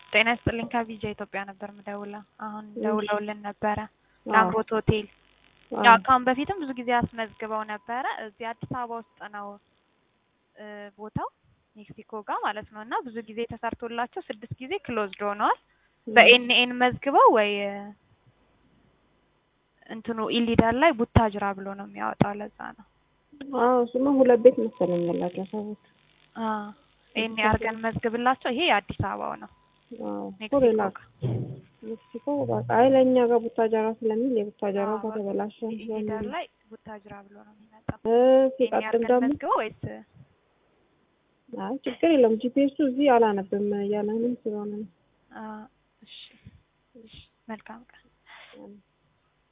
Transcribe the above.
ጤና ይስጥልኝ ከቪዛ ኢትዮጵያ ነበር ምደውለው። አሁን ደውለውልን ነበረ ላምሮት ሆቴል። ያው ከአሁን በፊትም ብዙ ጊዜ አስመዝግበው ነበረ። እዚህ አዲስ አበባ ውስጥ ነው እ ቦታው ሜክሲኮ ጋር ማለት ነው። እና ብዙ ጊዜ ተሰርቶላቸው ስድስት ጊዜ ክሎዝድ ሆነዋል። በኤንኤን መዝግበው ወይ እንትኑ ኢሊዳር ላይ ቡታጅራ ብሎ ነው የሚያወጣው። ለዛ ነው አዎ እሱማ ሁለት ቤት መሰለኝ ያላቸው ሰዎች። ይሄን አድርገን መዝግብላቸው። ይሄ የአዲስ አበባው ነው አዎ ሜክሲኮ ሌላ ጋር ሜክሲኮ በቃ አይ ለእኛ ጋር ቡታጀራ ስለሚል የቡታጀራው ከተበላሸ ኢሊዳር ላይ ቡታጅራ ብሎ ነው የሚመጣው። እ ይሄን ሲቀጥል አድርገን ደግሞ መዝግበው ወይስ አይ ችግር የለም ጂፒኤሱ እዚህ አላነብም እያለንም ስለሆነ ነው። አ፣ እሺ እሺ፣ መልካም ቀን። አዎ።